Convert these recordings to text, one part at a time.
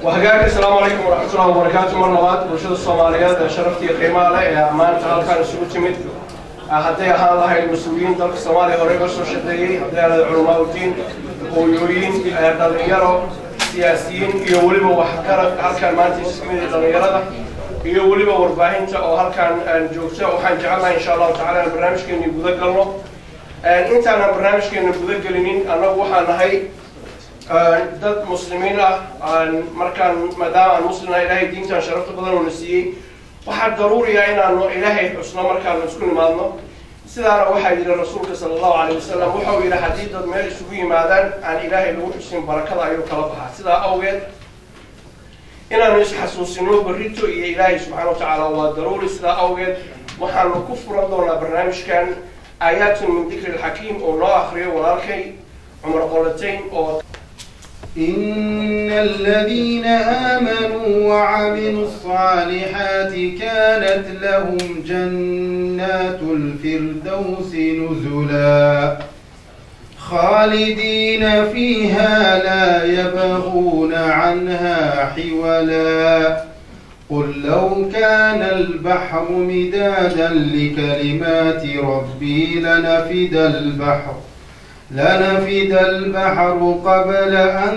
وهجاك السلام عليكم ورحمة الله وبركاته مرة labaad bulshada Soomaaliyeed ee sharafta iyo qiimaha leh ee maanta halkan isugu timid hadday ahaan lahayd mas-uuliyiin dalka Soomaaliya hore uga soo shaqeeyey hadday ahayd culamaa udiin hooyooyin dhalinyaro siyaasiyiin iyo weliba waxgarad halkan maanta isugu yimid dhalinyarada iyo weliba warbaahinta oo halkan joogta waxaan jecelnahay insha allahu tacaala in barnaamijkeeni guda galno intaanan barnaamijkeena guda gelinin annagu waxaan nahay dad muslimiin ah markaan maadaama aan muslimna ilaahay diintan sharafta badan uuna siiyey waxaa daruuriya inaanu ilaahay xusno markaanu isku nimaadno sidaana waxaa yidhi rasuulka sala allahu calayh wasalam wuxuu yidhi haddii dad meel isugu yimaadaan aan ilaahay lagu xusin barakada ayuu kala baxaa sidaa awgeed inaanu isxasuusino berrito iyo ilaahay subxaana wa tacaala waa daruuri sidaa awgeed waxaanu ku furan doonaa barnaamijkan aayaatun min dikri alxakiim oo noo akriyo walaalkay cumar qolatayn oo إن الذين آمنوا وعملوا الصالحات كانت لهم جنات الفردوس نزلا خالدين فيها لا يبغون عنها حولا قل لو كان البحر مدادا لكلمات ربي لنفد البحر لنفد البحر قبل أن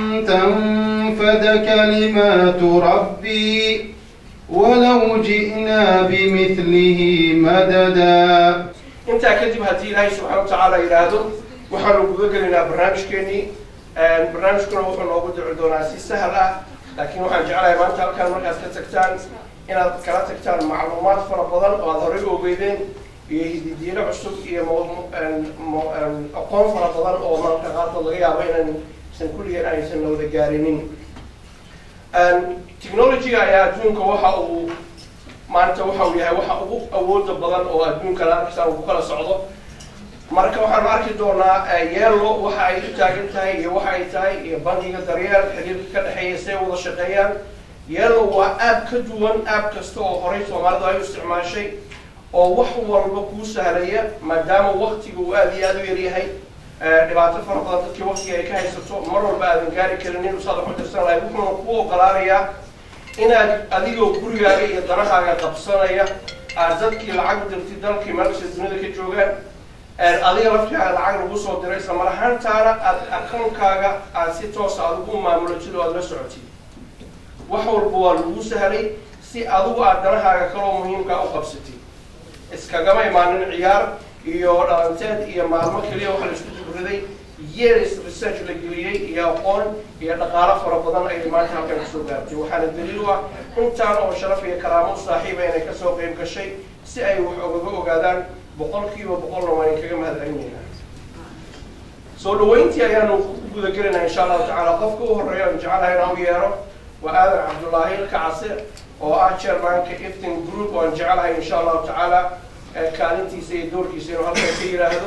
تنفد كلمات ربي ولو جئنا بمثله مددا intaa kadib haddii ilaahay subxaana wa tacaala yidhaahdo waxaanu guda gelaynaa barnaamijkeenii barnaamijkuna wuxuu noogu dici doonaa si sahal ah laakiin waxaan jeclahay maanta halkaan markaad ka tagtaan inaad kala tagtaan macluumaad fara badan oo aad horey ogeydeen iyo hididiino cusub iyo aqoon fara badan oo mararka qaarkood laga yaabo inaysan kulligeen aysan wada gaarinin technologyga ayaa adduunka waxa uu maanta waxa uu yahay waxa ugu awooda badan oo adduunka la arkaysa uu ku kala socdo marka waxaanu arki doonaa yeelo waxa ay u taagan tahay iyo waxa ay tahay iyo bangiga daryeel xiriirka ka dhexeeya say wada shaqeeyaan yeelo waa aab ka duwan aab kasta oo horey soomaalidu ay u isticmaashay oo wax walba kuu sahlaya maadaama waktiga uu aada iyo aada u yaryahay dhibaato fara badan dadkii waktiga ay ka haysato mar walba aadan gaari karinin usaad wax u tirsan lahay wuxuuna kuu ogolaanayaa inaad adigoo gurigaaga iyo danahaaga qabsanaya aad dadkii lacag dirtid dalkii meelkasta dunida ka joogaan adiga laftigaaga lacag lagu soo diray isla mar ahaantaana aad akoonkaaga aad si toosa adigu u maamulatid oo aad la socotid wax walba waa lagu sahlay si adigu aad danahaaga kaloo muhiimkaa u qabsatid iskagama imaanin ciyaar iyo dhalanteed iyo maalmo keliya waxa la isku jibriday years research la geliyey iyo aqoon iyo dhaqaalo fara badan ayay maanta halkan kasoo gaartay waxaana daliil u ah intaan oo sharaf iyo karaamo u saaxiiba inay kasoo qayb gashay si ay wax ogaga ogaadaan boqolkiiba boqolna waan inkaga mahadcelinaynaa soo dhaweyntii ayaanu ku guda gelinaa insha allahu tacaala qofka u horeeya aan jecelahay inaan u yeero waa aadan cabdullaahi kacase oo ah chairmanka ifting group oo aan jecelahay insha allahu tacaala kaalintiisa iyo doorkiisa inuu halkan ka yidhaahdo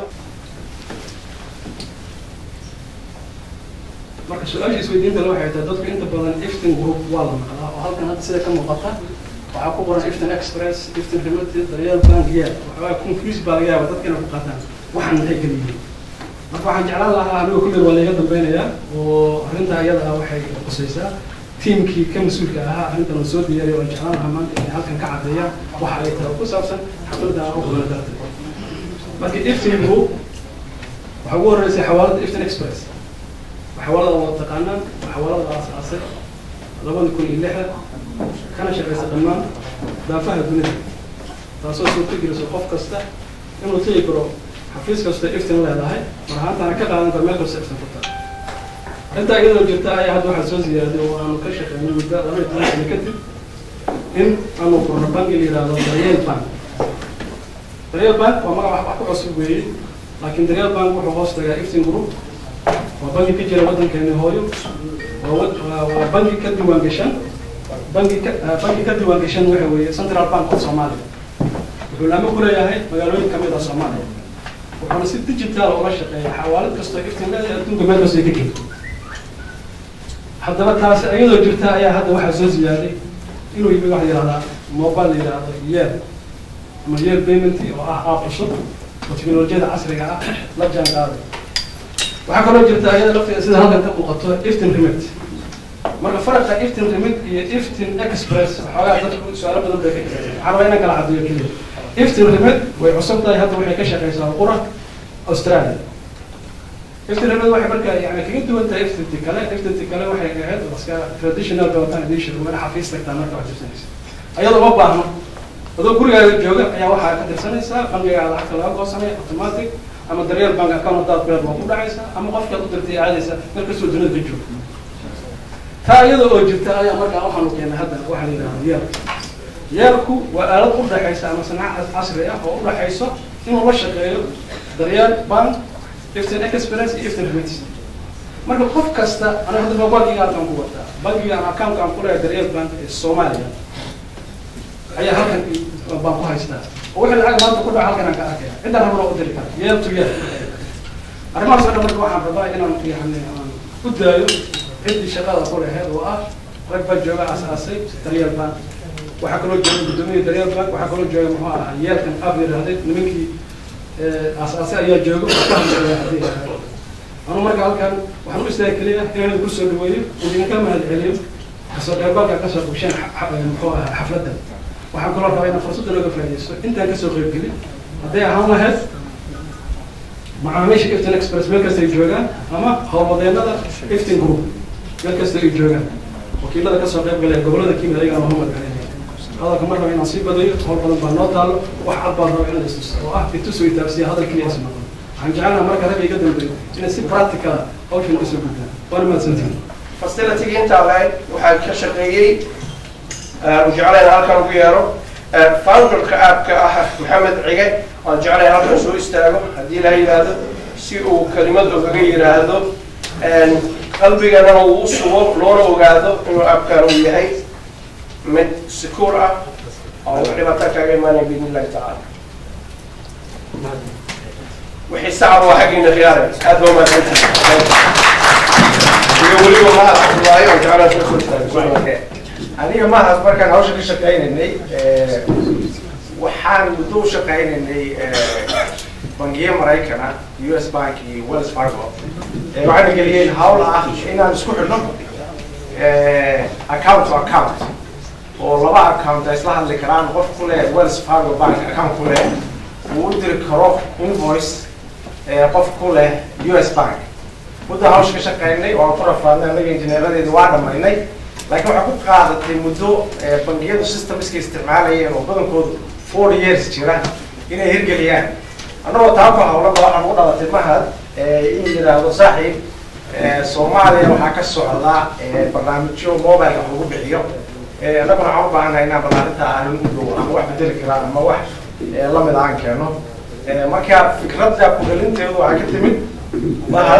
marka su-aasha isweydiinta le waxay tahay dadku inta badan iftin group waa la maqlaa oo halkan hadda sida ka muuqata waxaa ku qoran iftin express iftin remote daryeel bank yeel waxoogaa confuse baa laga yaaba dadka inay ku qaataan waxaan maxay kala yihiin marka waxaan jeclaan lahaa anigo kullir waa layga dambaynayaa oo arrintaa iyada ah waxay qusaysaa tiimkii ka mas-uulka ahaa arrintan oo soo diyaariya oo jeclaan lahaa maanta inay halkan ka caddeeyaan waxa ay tahay ku saabsan xafladda aan u qabana darteed marka iftin group waxaa ugu horreysay xawaalada iftin express xawaalada waa taqaanaan xawaalada la asaasay labada kun iyo lixda kana shaqaysa dhammaan daafaha dunida taasoo suurto geliso qof kasta inuu tegi karo xafiis kasta iftin leedahay mar ahaantaana ka qaadan karo meel kasta iftin furta arrintaa iyadoo jirta ayaa hadda waxaa soo ziyaaday oo aanu ka shaqeynay muddo laba iyo toban sano kadib in aanu furno banki la yidhaahdo daryeel bank daryeel bank waa magac wax ku cusub weeye laakiin daryeel bank wuxuu hoos tagaa iftin group waa bangi ka jira waddankeeni hooyo waa bangi ka diiwaan gashan bangi ka bangi ka diiwaan gashan waxa weeye central bank of soomaaliya wuxuu laamo ku leeyahay magaalooyin kamid ah soomaaliya wuxuuna si digital ula shaqeeya xawaalad kastoo iftin leedahay adduunka meel kastoo ay ka keento haddaba taasi iyadoo jirta ayaa hadda waxaa soo ziyaaday inuu yimi waxa yidhahdaa mobile la yidhaahdo yeel ama yeel payment oo ah app cusub oo teknolojiyada casriga ah la jaan qaaday waxaa kaloo jirta ayada lafteeda sida halkan ka muuqato iftin remit marka faraqa iftin remit iyo iftin express waxoogaa dadku su-aalo badan bay ka jireen waxaa rabaa inaan kala caddeeyo keliya iftin remit way cusub tahay hadda waxay ka shaqeysaa qura australia iftin remit waxay marka yani kaga duwan tahay iftinti kale iftinti kale waxay ahayd iska traditional baatan edition waa ina xafiis tagtaa marka wax dirsanaysa ayadoo uma baahno adoo gurigaaga jooga ayaa waxaa ka dirsanaysaa bangigaa lacagta laga goosanaya automatic ama daryeel bank account hadaad beer waa ku dhacaysaa ama qofkaad u dirtay aadaysa meel kastoo dunida ka jooga taa iyada oo jirta ayaa markaa waxaanu keenay hadda waxaa la yidhahda yeelka yeelku waa aalad u dhaxaysa ama sanaaca casri ah oo u dhaxayso inuu la shaqeeyo daryeel bank iftin experience iyo iftin remit marka qof kasta aniga hadda ma bankiga halkan ku wataa bankiga ama account aan ku leeyahay daryeel bank ee soomaaliya ayaa halkan baan ku haystaa oo wixii lacag maanta ku dhaca halkan aan ka arkaya cidda rabana u diri kara yeel to yeel arrimahaas oo dhan marka waxaan rabaa inaan yani aan u daayo ciddii shaqada ku laheed oo ah rag baa jooga asaasay daryeel bank waxaa kaloo jooga guddoomiya daryeel bank waxaa kaloo jooga muxuu ahaa yeelkan qaab yidhaahday nimankii asaasay ayaa jooga oo ka hadlaya haddii yidhaahdo anu marka halkan waxaan u istaagi keliya inaan ku soo dhaweeyo idinka mahad celiyo kasoo qeybgalka kasoo qabsheen muxuu ahaa xafladda waxaan kaloo rabaa inaan fursadda looga faaidaysto intaan kasoo qeybgelin hadday ahaan lahayd macaamiisha iftin express meel kasta ay joogaan ama howlwadeenada iftin group meel kasta ay joogaan wakiilada kasoo qeyb galaya gobolada kimid ayagana waa mahad celinaya hadalka mar raba inaan sii badayo howl badan baa noo taalo wax cad baan raba inaan istuso oo ah itusoo itaabsiya hadal keliya is noqon waxaan jecelnaha marka rag iga dambeeyo inay si practical hawshan usoo gudbaan waana mahadsantihin facility intaa lahayd waxaa ka shaqeeyey aan jeclayn halkan ugu yeero founderka aabka ah maxamed cige waan jeclayn halkan soo istaago haddii la yidhaahdo si uu kelimad ogaga yidhaahdo qalbigana uu u sugo loona ogaado inuu aabkan uu yahay mid secure ah oo wax dhibaato kaaga imaanaya biidn illahi tacaala wixii sacab waa xaggiina khiyaare aad baa umahadsantihi iyo weliba ma waayo aan jeclaan soo soo istaago aniga maahaas markaan hawsha ka shaqaynaynay waxaan muddo u shaqaynaynay bangiye maraykana u s bank iyo wells fargo waxayna geliyeen hawl ah inaan isku xidhno account to account oo laba account ay isla hadli karaan qof ku leh wells fargo bank account ku leh uu u diri karo invoice qof ku leh u s bank muddo hawsha ka shaqaynay oo aan ku rafaadnay anaga injineeradeedi waa dhamaynay laakiin waxaa ku qaadatay muddo bangiyadu systemska isticmaalayeen oo badankoodu four years jira inay hirgeliyaan annagoo taa ku hawlaba waxaan ugu dhalatay mahad in yidhaahdo saaxiib soomaaliya waxaa ka socda barnaamijyo mobileka wax lagu bixiyo annaguna waxaan u baahannahay inaan ballaarinta arrin u dhow ama wax bedeli karaan ama wax lamid aan keeno marka fikradda ku-dhalinteedu waxaa ka timid mahad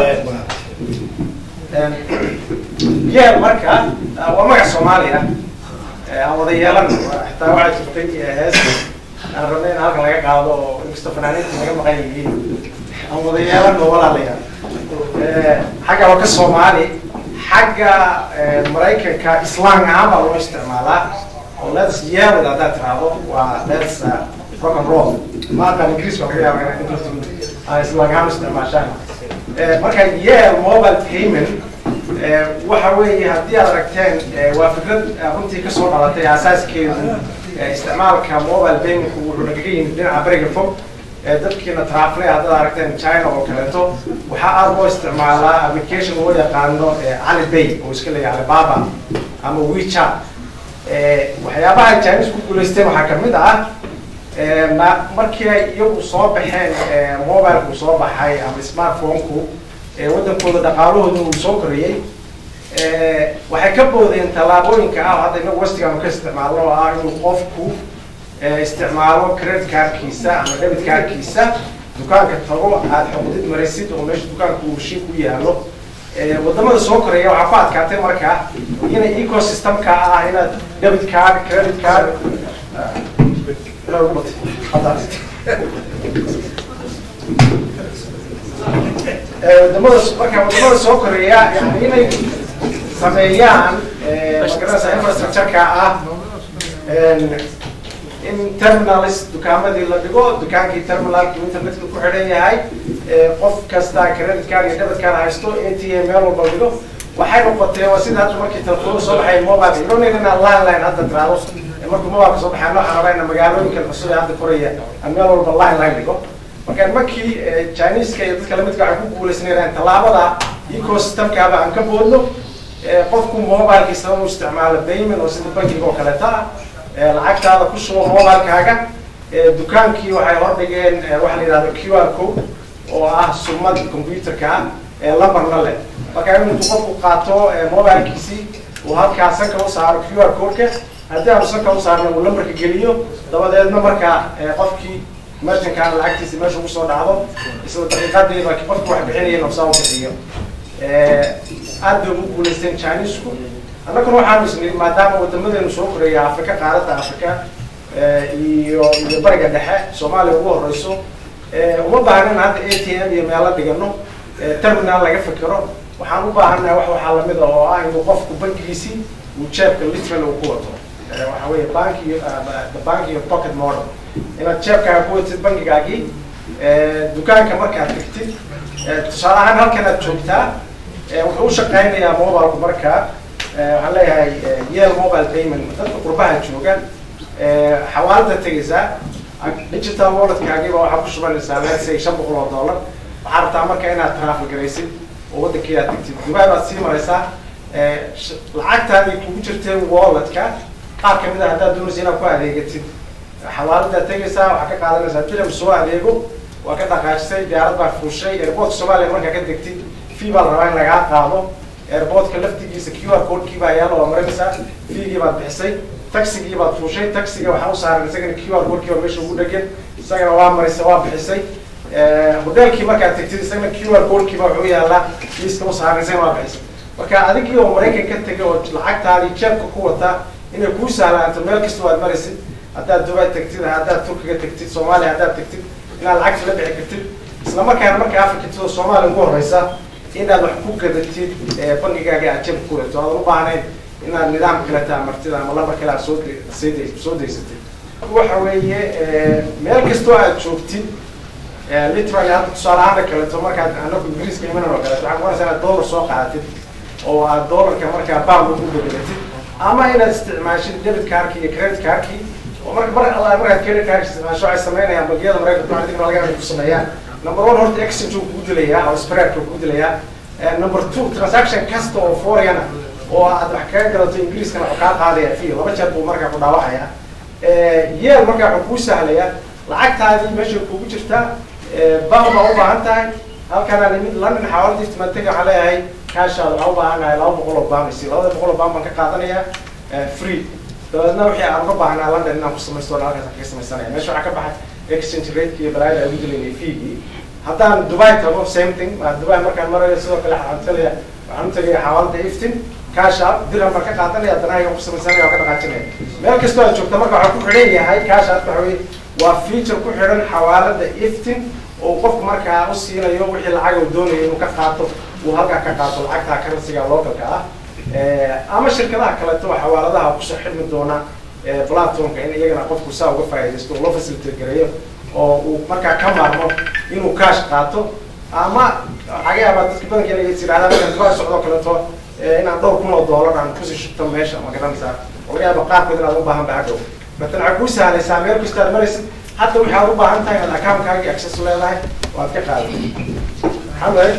yeel marka waa magac soomaaliya aan wada yeelan xitaa waxaa jirtay hees aan rabnay in halkan laga qaado oo inkastoo fanaaniinta naga maqan yihiin aan wada yeelan oo walaalayaal xagga waa ka soomaali xagga maraykanka islaan ahaan baa loo isticmaalaa oo lets yeelid haddaad tiraahdo waa lets rock and roll ma aqaan ingiriis baa laga yaaba inaad inta islaan ahaan isticmaashaan marka yeel mobile payment waxa weeye haddii aad aragteen waa fikrad runtii kasoo dhalatay asaaskeedu isticmaalka mobile paymentku wuxuu nagaga yimid dhinaca beriga fog dadkiina trafle haddaad aragteen china oo kaleeto waxaa aada loo isticmaalaa application loo yaqaano alipay oo iska leeyahay alibaba ama wechat waxyaabaha chinese ku guulaysteen waxaa kamid ah markii ay iyagu soo baxeen mobilku soo baxay ama smartphone-ku waddankooda dhaqaalahooda uu soo koriyey waxay ka boodeen tallaabooyinka ah hadda inagu wastigaanu ka isticmaalno oo ah inuu qofku isticmaalo credit cardkiisa ama debit cardkiisa dukaanka tago aad xoqdid maraysid oo meesha dukaanka uu shi ku yaalo wadamada soo koreeya waxaa ku adkaatay marka inay ecosystemka ah inaad debit card credit card wadamada marka wadamada soo koreeya yani inay sameeyaan magaranaysa infrastructureka ah in terminalis dukaamadii la dhigo dukaankii terminalki internetka ku xidhan yahay qof kasta credit card iyo debit card haysto a t m meel walba dhigo waxay noqotay waa sida hadda markii telefoonu soo baxay mobile ilonin inaan landline hadda tiraado markuu mobileka soo baxay waxaan rabaa ina magaalooyinkan cusub ee hadda koraya aan meel walba landline dhigo marka markii chineska iyo dadka lamidka waxay ku guuleysnayn tallaabada ecosystemkaaba aan ka boodno qofku mobilkiisa uu isticmaalo payment oo sida bankiga oo kaleeta ah lacagtaada ku shubo mobilkaaga dukaankii waxay hordhigeen waxa la yidhahdo q r code oo ah sumad computerka ah ee lambarna leh marka intuu qofku qaato mobilkiisii uu halkaa sanka u saaro q r codeka haddii aanu sanka u saarna uu lambarka geliyo dabadeedna markaa qofkii merchankaana lacagtiisa meesha ugu soo dhacdo isla daqiiqadiiba qofki wax bixinaya nafsaa u bixiyo aad bay ugu guuleysteen chinesku annaguna waxaanu isnii maadaama wadamadeenu soo koreeya afrika qaaradda afrika iyo iyo bariga dhexe soomaaliya ugu horeyso uma baahnin hadda a t m iyo meelo dhigano terminal laga fikiro waxaan u baahannahay wax waxaa lamid a oo ah inuu qofku bankigiisii uu jeebka literal uu ku wato waxa weeye bank iyo the bank iyo pocket model inaad jeebkaaga ku watid bankigaagii dukaanka markaad tagtid tusaale ahaan halkan aad joogtaa wuxuu u shaqeynayaa mobilku markaa waxaan leeyahay yel mobile payment dadka qurbaha jooga xawaalada tegaysaa digital walletkaagiiba waxaa ku shubanaysaa let's say shan boqol oo dollar waxaa rabtaa marka inaad travel garaysid oo waddankii aad tagtid dubai baad sii maraysaa lacagtaadii kugu jirtay walletka qaar kamid a haddaad doonaysa inaad ku adeegatid xawaaladaad tegaysaa waxaa ka qaadanaysaa dilam soo adeego waa ka dhaqaajisay diyaarad baa fuushay airportka soomaaliya markaa ka degtid fee baa la rabaa in lagaa qaado airportka laftigiisa q r codekii baa yaalo waa marinaysaa feegii baad bixisay taxigii baad fuushay taxiga waxaa u saaran isagana q r codekii baa meesha ugu dhegan isagana waa marisay waa bixisay hotelkii markaad tagtid isagana q r codekii baa wuxuu yaalaa liiska u saaran isagana waa bixisay marka adigii oo maraykan ka tegay oo lacagtaadii jeebka ku wata inay kuu sahlaanto meel kasta waad maraysid haddaad dubai tagtid haddaad turkiga tagtid soomaaliya haddaad tagtid inaad lacagta la bixi kartid isla markaana marka afrika tidoo soomaaliya ugu horeysa inaad wax ku gadatid bangigaaga aad jeebka ku wato aadan u baahnayn inaad nidaam kale taamartid ama lambar kale aad soo sd soo daysatid waxa weeye meel kastoo aad joogtid literally hadda tusaale ahaan kaleeto markaad anaku ingiriiska imanan oo kaleeto waxaa kuwanaysa inaad dollar soo qaadatid oo aad dollarka markaa pound ugu bedelatid ama inaad isticmaashid debit cardki iyo credit cardki oo marka mar alla markaad credit card isticmaasho waxay sameynayaan bangiyada maraykanka adigna laga yaaba ku sameeyaan number one horta exchange uu kugu dilayaa oo spreadka kugu dilayaa number two transaction kasta oo foreign oo aad wax kaga gadato ingiriiskana wuxuu kaa qaadaya fee laba jeer buu markaa ku dhaawacaya yeel markaa wuxuu kuu sahlaya lacagtaadii meesha kugu jirtaa baan baa u baahan tahay halkanaa nimid london xawaalada iftimaatega waxaan leeyahay kaashaada waxaan u baahanahay laba boqol oo baan isi labada boqol oo baan baan ka qaadanayaa free dabeedna wixii aan uga baahnaa london inaan ku samaysto halkaas kaga samaysanaya meesha waxaa ka baxay exchange rate iyo balaayada ay ugu dilaynay feegii haddaan dubai tago same thing dubai markaan marayo sidoo kale waxaan talaya waxaan u tagaya xawaalada iftin kaasha dirham baan ka qaadanaya danahaga ku samaysanaya oo ka dhaqaajinaya meel kastoo aad joogta marka waxaa ku xidhan yahay kaasha waxa weye waa feature ku xidhan xawaalada iftin oo qofku markaa u siinayo wixii lacag uu doonayo inuu ka qaato uu halkaa ka qaato lacagta currencyga localka ah ama shirkadaha kaleeto xawaaladaha kusoo xidhmi doona platformka in iyagana qofku saa uga faaidaysto loo facilitate gareeyo oo uu markaa ka maarmo inuu cash qaato ama waxaga yaabaa dadka badankeena is yidhahdaa markaan dubai socdoo kaleeto inaan dhowr kun oo dollar aan kusii shubto meesha ma garanaysaa laga yaaba qaarkood inaad u baahan ba hadhow batan waxay kuu sahlaysaa meel kasta aad maraysid hadda wixii aad u baahan tahay inaad accountkaagii access leedahay waad ka qaadatay maxamed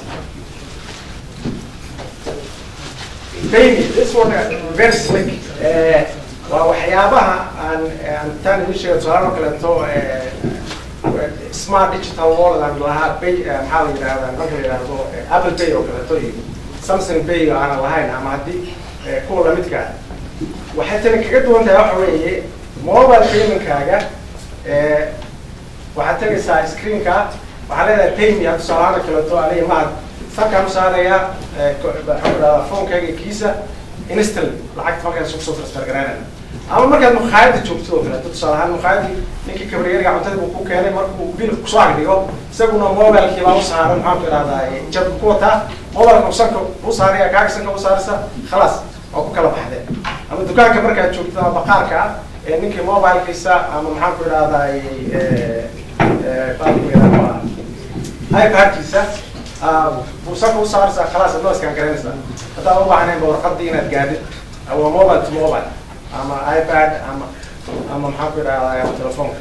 Baby, this one uh, very slick. Uh, waa waxyaabaha aan aan taan idin sheega tusaale oo kaleeto smart digital wallet aan lahaa bay maxaa la yidhahdaa marka la yidhahdo apple pay oo kaleeto iyo samsung pay aanan lahayn ama haddii kuwa lamidka ah waxay tani kaga duwan tahay waxa weeye mobile paymentkaaga waxaad tegaysaa screenka waxaa leedahay payme hadda tusaalahaan kaleeto aniga mahad sarkaan u saarayaa maxaa idhahdaa phonekayga kiisa instantly lacagta markaas kusoo transfer garaynaya ama markaad mukhaayada joogtid oo kaleeto tusaale ahaan mukhaayadii ninkii kabriyariga cuntada buu ku keenay markuu bil kusoo agdhigo isaguna mobilekii baa u saaran maxaanku idhahdaa jabka ku wataa mobilka sanka u saaraya kaaga sanka u saaraysa khalaas waa ku kala baxdeen ama dukaanka markaad joogtid ama baqaarka ah ee ninkii mobilkiisa ama maxaanku idhahdaa ipadkiisa bursaka u saaraysaa khalaas adoo iskaan garanaysaa haddaa u baahnayn ba warqadii inaad gaadhid waa mobile to mobile ama ipad ama ama maxaan ku idhahdaa telefoonka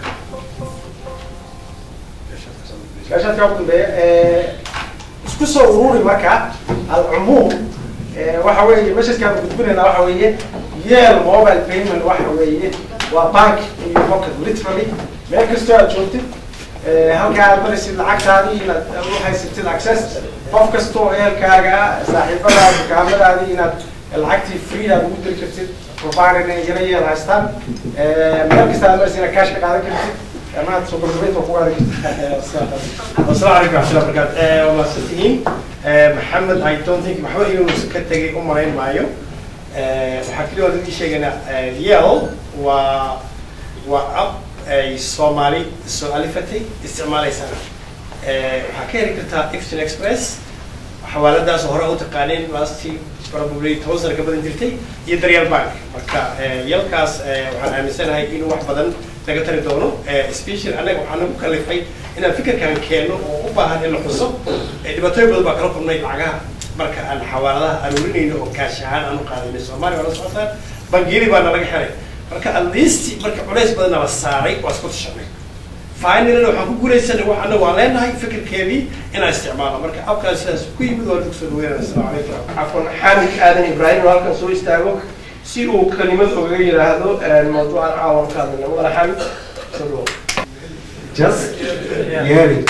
gaashaadka ugu dambeeya isku soo ururi marka alcumuum waxa weeye messajkaan gudbinaynaa waxa weeye yeel mobile payment waxa weeye waa bank in your pocket literally meel kastoo aad joogtid halkaa aad maraysid lacagtaadii inaad u haysatid access qof kastoo ehelkaaga saaxiibadaada dukaamadaadii inaad lacagtii free aad ugu diri kartid provider inay yara yeel haystaan meel kasta aad maraysid inaad cash ka qaadan kartid maanta soo gabagabeynta ku qaadan kartid السلام عليكم ورحمة الله وبركاته والله ستين محمد I don't think maxba inuu ka tegay u malayn maayo waxaa keliya oo idin sheegana yel waa waa app ay soomaali soo alifatay isticmaalaysana waxaa ka heli kartaa ifton express xawaaladaas hore u taqaaneen lastii probably toban sano ka badan jirtay iyo daryeel bank marka yelkaas waxaan aaminsanahay inuu wax badan laga tari doono special annaga waxaa nagu kalifay inaan fikirkan keenno oo u baahan in la xuso dhibaatooyin badan baa kala kulnay lacagaha marka aan xawaaladaha aruurinayno oo kaash ahaan aan u qaadayno soomaaliya waa la socotaan bangiyadii baana laga helay marka at least marka culays badanna la saaray waa isku tashanay finally waxaan ku guulaysanay wax annaga waan leenahay fikirkeedii inaan isticmaalo marka abkaas sidaas ku yimid waa lagu soo dhaweynaya assalamu calaykum cafwan xaamid aadan ibraahim oo halkan soo istaago si uu kelimad ogaga yidhaahdo mawduucan caawan ka hadlayna mudane xaamid soo dhawo just yeeli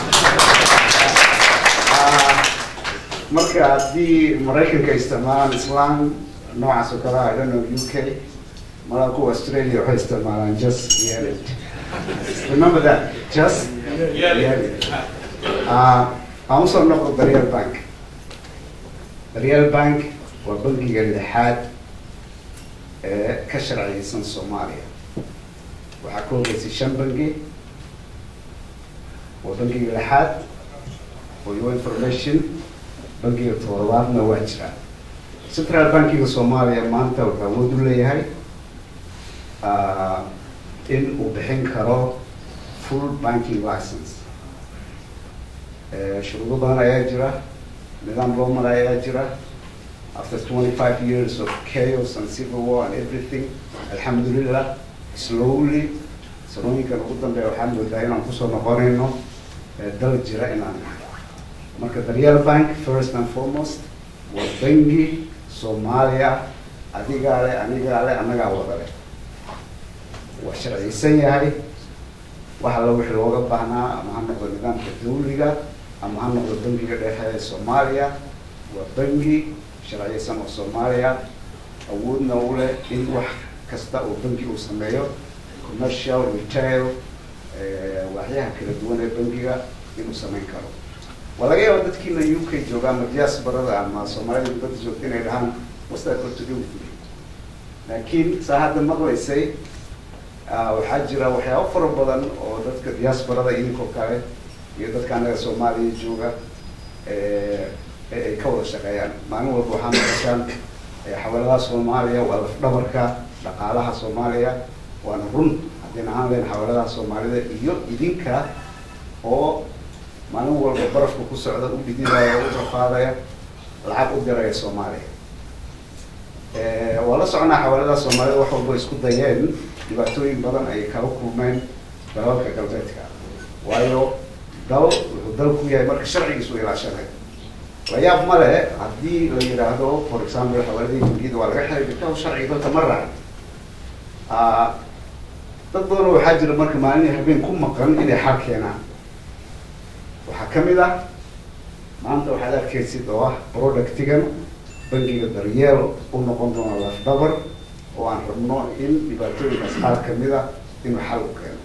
marka haddii maraykanka isticmaalaan islaan noocaas oo kale ah, I don't know UK mala kuwa Australia waxay isticmaalaan just yeeli remember that just yeeli Ah, aan usoo noqdo daryeel bank daryeel bank waa bankiga lixaad ee ka sharciyeysan soomaaliya waxaa ka horeysay shan bangi waa bankiga lixaad for your information bankiga toddobaadna waa jiraa central bankiga soomaaliya maanta wuxuu awood u leeyahay ah, in uu bixin karo full banking license Eh, shuruudo badan ayaa jira nidaam loo mara ayaa jira after twenty five years of chaos and civil war and everything alxamdulillah slowly sanooyinkan ugu dambeeya waxaan moodaa inaan kusoo noqonayno eh, dal jira inaan nahay marka daryeel bank first and foremost waa bangi soomaaliya adigaa le anigaa le annagaa wada leh waa sharciyeysan yahay wax alla wixii looga baahnaa ama ha noqdo nidaamka dawliga ama ha noqdo bangiga dhexe ee soomaaliya waa bangi sharciyeysan oo soomaaliya awoodna u leh in wax kasta oo bangi uu sameeyo commercial retail eh, waxyaha kala duwan ee bangiga inuu samayn karo waa laga yaaba dadkiina u k jooga ama diasporada ama soomaalida dibadda joogta inay dhahaan what's that got to do with me laakiin saa hadda maqlaysay ah, waxaa jira waxyaabo fara badan oo dadka diasporada idinkoo kale iyo dadka anaga soomaaliya jooga eh, ee ay ka wada shaqeeyaan maalin walba waxaa maqashaan eh, xawaaladaha soomaaliya waa lafdhabarka dhaqaalaha soomaaliya waana run haddii ahaan leen xawaaladaha soomaalida iyo idinka oo maalin walba barafka ku socda u dhididaya u rafaadaya lacag u diraya soomaaliya Eh, waa la soconaa xawaaladaha soomaalida wax walba isku dayeen dhibaatooyin badan ay kala kulmeen dalalka galbeedka waayo dal wuxuu dal ku yahay marka sharcigiisu ilaashanay la yaab ma le haddii la yidhaahdo for example xawaaladii bangiyada waa laga xiray bikaw sharciga dalka ma raacin Ah, dad badan oo waxaa jira marka maalin habeen ku maqan inay xal keenaan waxaa ka mid ah maanta waxaad arkaysid oo ah productigan bangiga daryeel u noqon doona lafdhabar oo aan rabno in dhibaatooyinkaas qaar kamid a inuu xal u keeno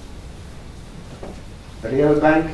daryeel bank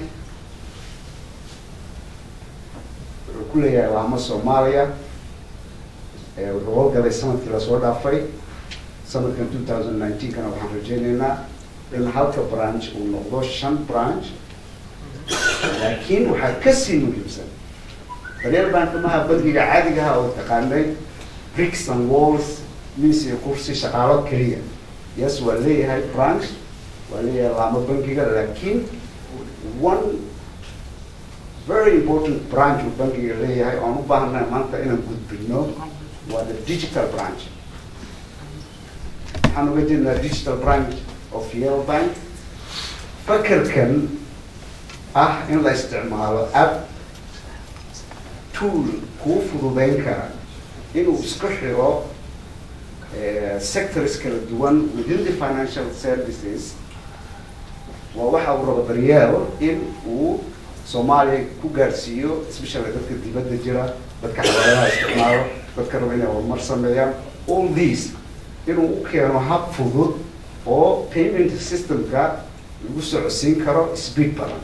wuxuu ku leeyahay laamo soomaaliya ee wuxuu howlgalay sanadkii lasoo dhaafay sanadkan two thousand nineteen kana waxaan rajaynaynaa in halka branch uu noqdo shan branch laakiin waxaa kasii muhiimsan daryeel bank maha bangiga caadiga ah oo taqaanay bricks and walls miis iyo kursi shaqaalo keliya yes waa leeyahay branch waa leeyahay laamo bangiga laakiin one very important branch uu bankiga leeyahay oan u baahannahay maanta inaan gudbino waa the digital branch waxaan uga jeednaa digital branch of yale bank fakerkan ah in la isticmaalo app tool kuu fududeyn kara inuu isku xiro sectors kala duwan within the financial services waa waxa uu rabo daryeel in uu soomaaliya ku gaarsiiyo especially dadka dibadda jira dadka xawaalaha isticmaalo dadka raba inay horumar sameeyaan all these inuu u keeno hab fudud oo payment systemka lagu socodsiin karo speed badan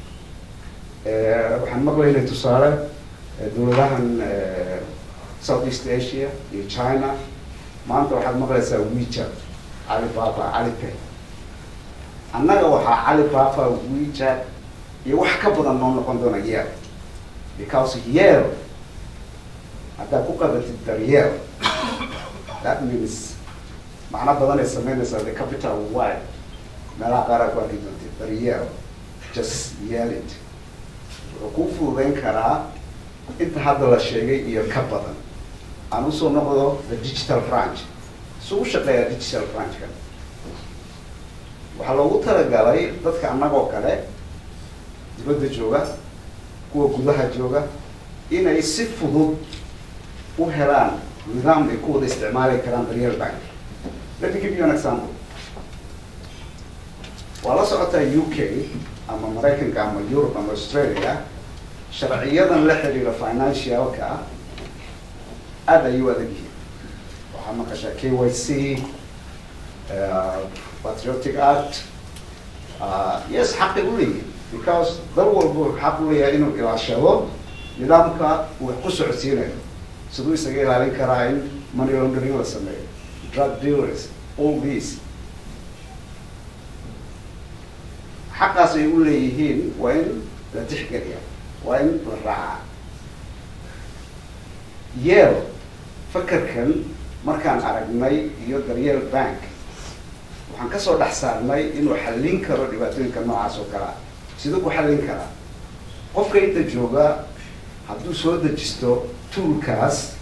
waxaan maqlaynay tusaale dowladahan south east asia iyo china maanta waxaad maqlaysaa wechat alibaba alipay annaga waxaa alibaba wechat iyo wax ka badan noo noqon doona yeel because yeel haddaad ku qabatid daryeel that means macno badan ay sameynaysaa the capital y meelaha qaar aad ku arki doontid daryeel just yeel it wuxuu kuu fududeyn karaa inta hadda la sheegay iyo ka badan aan usoo noqdo the digital branch su u shaqeeyaa digital branchka waxaa loogu talagalay dadka annagoo kale dibadda jooga kuwa gudaha jooga inay si fudud u helaan nidaam ay ku wada isticmaali karaan daryeel bank let me give you an example waa la socotaa u k ama maraykanka ama europe ama australia sharciyadan la xiriira financialka aada ayay u adag yihiin waxaa maqashaa k y c patriotic act yes xaqay u leeyihin because dal walba xaq u leeyahay inuu ilaashado nidaamka uu wax ku socodsiinayo siduu isaga ilaalin karaa in money laundering la sameeyo drug dealers all these xaqaas ay u leeyihiin waa in la tixgeliya waa in la raacaa yeel fakerkan markaan aragnay iyo daryeel bank waxaan kasoo dhex saarnay inuu xallin karo dhibaatooyinka noocaas oo kale ah siduu ku xallin karaa qofka inta jooga hadduu soo dejisto toolkaas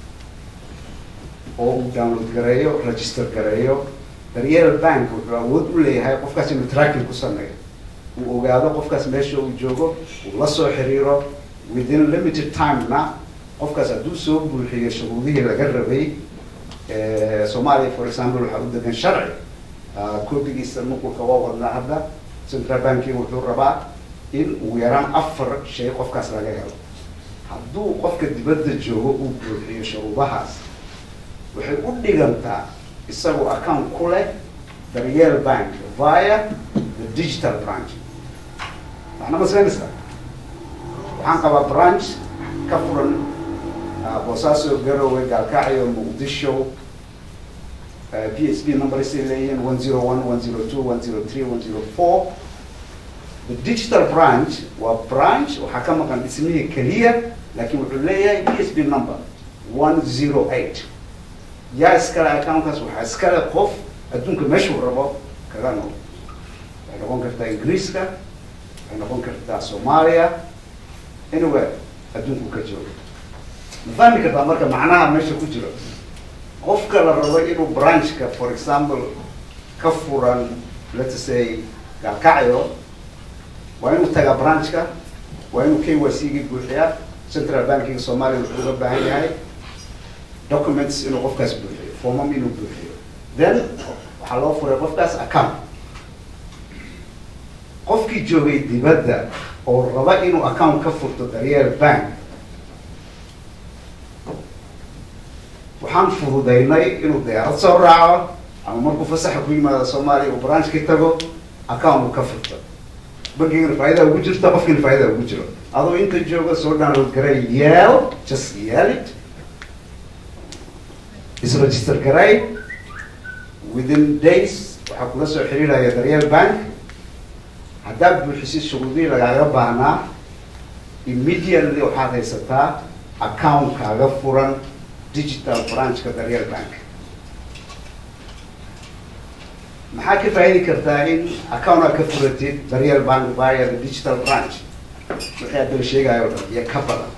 oo uu download gareeyo register gareeyo daryeel bank wuxuu awood u leeyahay qofkaas inuu tracking ku sameeyo uu ogaado qofkaas meesha uu joogo uu la soo xiriiro within limited timena qofkaas hadduu soo buuxiyo shuruudihii laga rabay soomaaliya for example waxaa u degan sharci koobigiisa nuqulka waa wadnaa hadda central banking wuxuu rabaa in ugu yaraan afar shay qofkaas laga helo hadduu qofka dibadda joogo uu buuxiyo shuruudahaas waxay u dhigantaa isagoo account ku leh daryeel bank via the digital branch waxna ma sameynaysaa waxaan qabaa branch ka furan boosaaso garowe gaalkacyo muqdisho p s b numbers ay leeyihiin one zero one one zero two one zero three one zero four the digital branch waa branch waxaa ka maqan dhismihii keliya laakiin wuxuu leeyahay p s b number one zero eight yaa iskale accountkaas waxaa iskale qof adduunka meeshuu rabo kaga nool waxay noqon kartaa ingiriiska waxay noqon kartaa soomaaliya anywhere adduunku ka joogo ma fahmi kartaa marka macnaha meesha ku jiro qofka la rabo inuu branchka for example ka furan let's say gaalkacyo waa inuu tagaa branchka waa inuu k y c gii buuxiyaa central bankiga soomaaliya wuxuu uga baahan yahay documents inuu qofkaas buuxiyo formam inuu buuxiyo then waxaa loo furay qofkaas account qofkii joogay dibadda oo raba inuu account ka furto daryeel bank waxaan fududaynay inuu diyaarad soo raaco ama markuu fasaxa ku yimaado soomaaliya uu branchkii tago account uu ka furto bankigana faa'idaa ugu jirta qofkiina faa'idaa ugu jiro adoo inta jooga soo download garay yeel just yeel it isregister garay within days waxaa kula soo xiriiraya daryeel bank haddaad buuxisid shuruudihii lagaaga baahnaa immediately waxaad haysataa account kaaga furan digital branchka daryeel bank maxaa ka faa'idi kartaa in account aad ka furatid daryeel bank via the digital branch wixii hadda la sheegayo o dhan iyo ka badan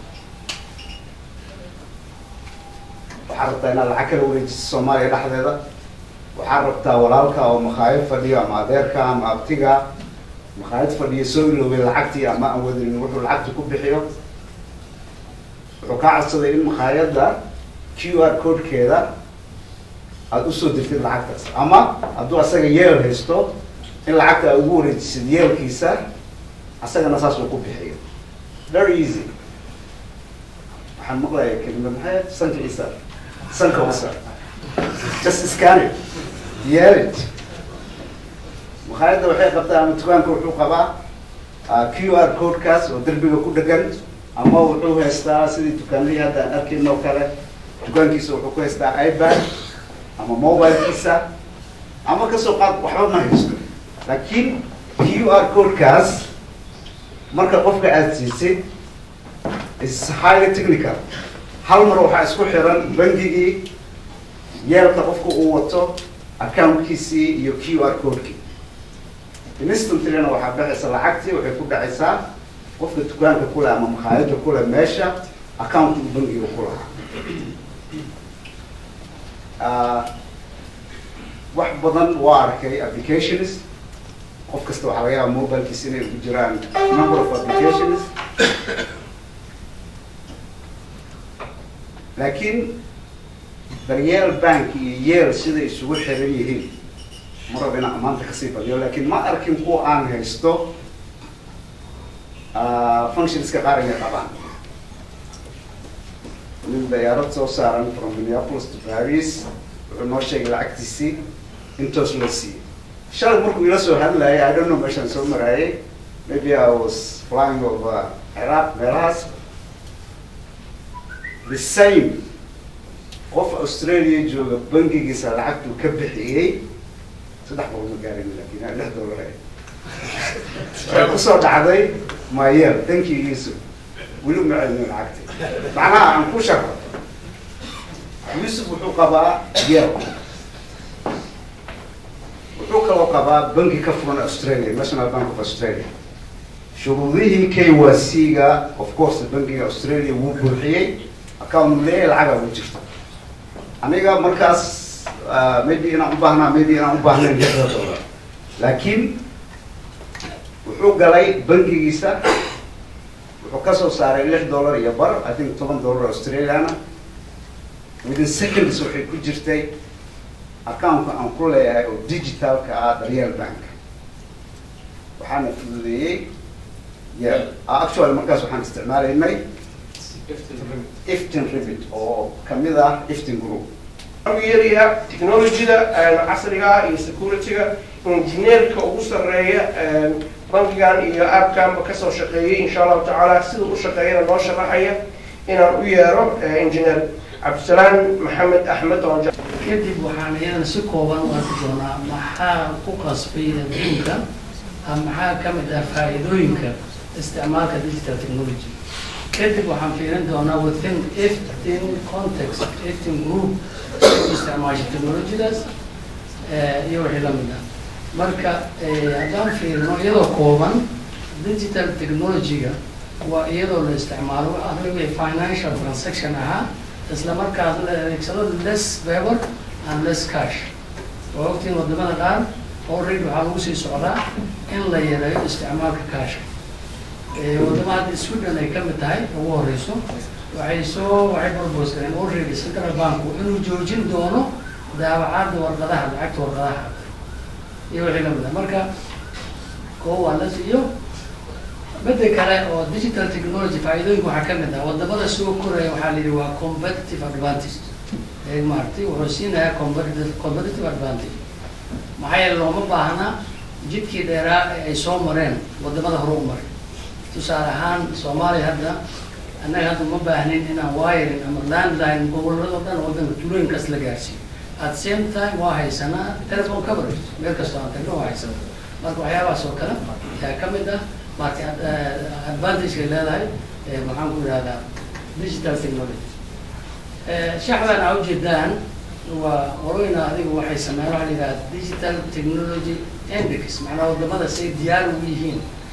waxaa rabtaa inaad lacag kala wareejiso soomaaliya dhexdeeda waxaa rabtaa walaalka oo makhaayad fadhiyo ama adeerka ama abtiga makhaayad fadhiyo soo iloobay lacagtii ama aan wadinin wuxuu lacagta ku bixiyo wuxuu kaa codsaday in makhaayadda q r codekeeda aada usoo dirtid lacagtaas ama hadduu asaga yeel haysto in lacagta aad ugu wareejisid yeelkiisa asagana saas uu ku bixiyo very easy waxaan maqlaya kelima maxay sanka isa sanka usa just scan it yeel it makhaayadda waxay qabtaa ama dukaanka wuxuu qabaa q r codekaas oo derbiga ku dhegan ama wuxuu haystaa sidii dukaanlihii hadda aan arkayn oo kale dukaankiisa wuxuu ku haystaa ibad ama mobilekiisa ama kasoo qaad waxba ma haysto laakiin q r codekaas marka qofka aada siisid is highly technical hal mar waxaa isku xiran bangigii yeelka qofka uu wato accountkiisii iyo q r codekii instantlyna waxaa baxaysa lacagtii waxay ku dhacaysaa qofka dukaanka kule ama makhaayadda kule meesha account uu bangiga ku lahaa wax badan waa arkay applications qof kasta waxaa laga yaaba mobilekiisa inay ugu jiraan number of applications laakiin daryeel bank iyo yeel siday isugu xiran yihiin ma rab inaan amaanta kasii badiyo laakiin ma arkin kuwa aan haysto functionska qaar inay qabaan nin dayaarad soo saaran from minneapolis to paris wuxuu noo sheegay lacagtiisii intoos loo siiyey shalay markuu ila soo hadlayay i don't know meeshaan soo maraayay maybe i was flying over iraq meelahaas the same qof australia jooga bangigiisa lacagtuu ka bixiyey saddex boqol ma gaarin lakin lix dollar waxay kusoo dhacday mayel dankigiisu weli uma celinin lacagti macnaha aan ku sharo yuusuf wuxuu qabaa yel wuxuu kaloo qabaa bangi ka furan australia national bank of australia shuruudihii k y c ga of course bangiga australia wuu buuxiyey account leeyahay lacagaa ugu jirta aniga markaas maybe inaan ubaahnaa maybe inaan ubaahnayn lixda dollar laakiin wuxuu galay bangigiisa wuxuu kasoo saaray lix dollar iyo bar i think toban dollar australiana within seconds waxay ku jirtay accountka aan ku leeyahay oo digitalka ah daryeel bank waxaana fududeeyey yeah actually markaas waxaan isticmaalaynay iftin ribit oo kamid ah iftin group yariya technologyda casriga iyo securityga engineerka ugu sarreeya bankigan iyo appkanba kasoo shaqeeyay insha allahu tacaala sida u shaqeeyana noo sharaxaya inaan u yeero engineer cabdisalaam maxamed axmed oo kadib waxaan iyadana si kooban u arki doonaa maxaa ku qasbay adduunka maxaa ka mid ah faa'iidooyinka isticmaalka digital technology kadib waxaan fiirin doonaa within iftin context iftin group isticmaasha technologydaas iyo wixii lamid ah marka haddaan fiirino iyadoo kooban digital technology-ga waa iyadoo la isticmaalo wixii financial transaction ahaa isla markaas la adeegsado less paper and less cash oo ogtiin wadamada qaar already waxaa lagu sii socdaa in la yareeyo isticmaalka cash wadama hadda sweden ay kamid tahay ugu horeyso waxay soo waxay propose gareen already central banku inuu joojin doono daabacaadda warqadaha lacagta warqadaha iyo wixii lamid ah marka koo waa las iyo midda kale oo digital technology faa'iidooyinka waxaa kamid ah wadamada soo koraya waxaa la yidhi waa competitive advantage maaragtay wuxuu siinayaa competitive competitive advantage maxaa yeele looma baahna jidkii dheeraa ee ay soo mareen wadamada hore u maray tusaale ahaan soomaaliya hadda annaga hadda ma baahnin inaan wiring ama landline gobolada dhan wadanka tulooyinkaas la gaarsiiyo at same time waa haysanaa telephone coverage meel kastoo aan tagno waa haysana marka waxyaabahaas oo kale yaa kamid ah marka advantage-kay leedahay maxaan ku ihahdaa digital technology shaxdan aa ujeedaan waa horeyna adigu waxay sameeyaan waxaa la yidhaha digital technology index macnaa wadamada say diyaar ugu yihiin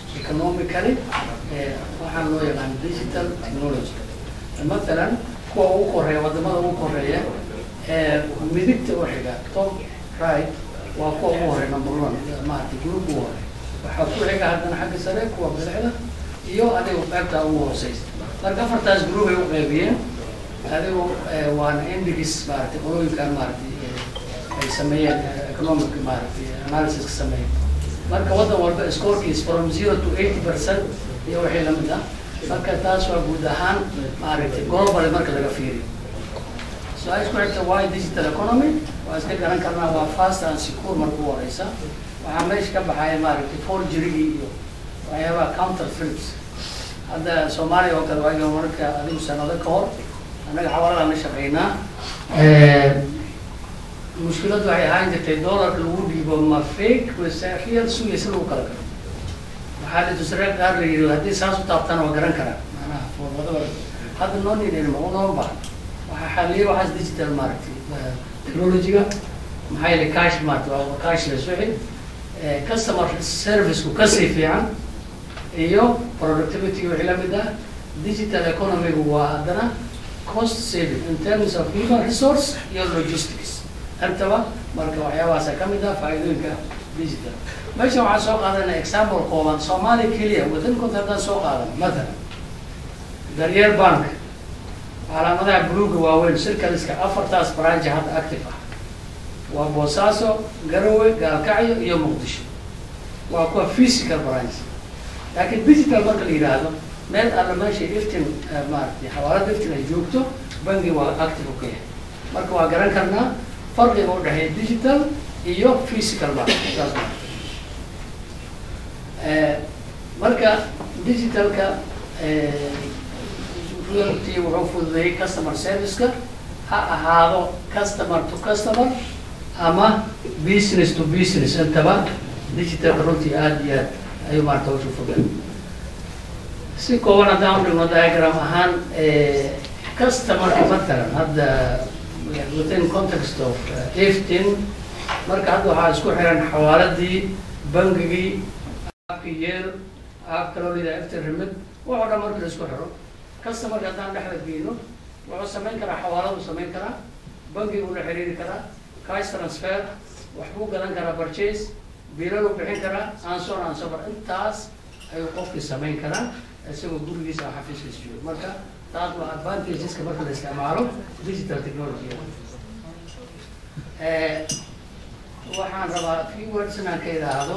economically eh, waxaan loo yaqaan digital technology matalan kuwa ugu koreeya wadamada ugu koreeya ee midigta u xiga top right waa kuwa ugu horeeya number one maaragtay group ugu horeeya waxaa ku xiga haddana xagga sare kuwa bidixda iyo adigu qaybta ugu hooseysa marka afartaas group ay u qaybiyeen adigu eh, waana indigis maaragtay qolooyinkan maaragtay eh, ay sameeyeen eh, economic maaragtay analysis ka sameeyeen marka waddan walba scorekiis from zero to eighty percent iyo wixii lamid ah marka taas waa guud ahaan maaragtay global marka laga fiiriyo su-aal isku xigta why digital economy waa iska garan karnaa waa fast and secure marka u horeysa waxaa meesha ka baxaya maaragtay forgerigii iyo waxyaabaha counter threats hadda soomaaliya oo kale waaga marka adigu sanado ka hor annaga xawaladan la shaqeynaa mushkiladu waxay ahaan jirtay dollarka lagu dhiibo ma fake wase real sugaysa lagu kala galo waxaa la tusree qaar la yidhi haddii saas u taabtana waa garan karaa macnaha foormadaba hadda noo nidin ma unoo baahan waxaa xaliyay waxaas digital maaragtay eh, technology-ga maxaa yeelay cash maaragtay waa cashless wixii Eh, customer service-ku kasii fiican iyo productivity wixii la mid ah digital economy-gu waa haddana cost saving in terms of human resource iyo logistics intaba marka waxyaabahaasa ka mid ah faa'iidooyinka digital meesha waxaan soo qaadanay example kooban soomaaliya keliya waddankood haddaan soo qaadan matalan daryeel bank calaamadaha buluuga waaweyn shirkadiska afartaas branch hadda active ah waa boosaaso garowe gaalkacyo iyo muqdisho waa kuwa physical branch laakiin digital marka la yidhaahdo meel alla meesha iftin eh, maaragtay xawaalada iftin ay joogto bangi waa active u ka yahay marka waa garan karnaa farqiga u dhexeeya digital iyo physical bank saas waa Eh, marka digitalka eh, runtii wuxuu fududeeyey customer service-ka ha ahaado customer to customer ama business to business intaba digitalka runtii aada iyo aad ayuu maarata hawsha fududeey si kooban haddaan u dhigno diagram ahaan eh, customerka matalan hadda within context of eh, iftin marka hadda waxaa isku xiran xawaaladii bangigii aabka yeel aabka loo leedahay iftin remid waxoo dhan marka la isku xiro customerka haddaan dhexda geyno wuxuu samayn karaa xawaaladu samayn karaa bangigu la xiriiri karaa cash transfer waxbuu gadan karaa purchase biilalu bixin karaa ansor ansobar intaas ayuu qofkii samayn karaa isagoo gurigiisa oo xafiiskiisa joogo marka taas waa advantageska marka la isticmaalo digital technology Eh, waxaan rabaa few words inaan ka idhaahdo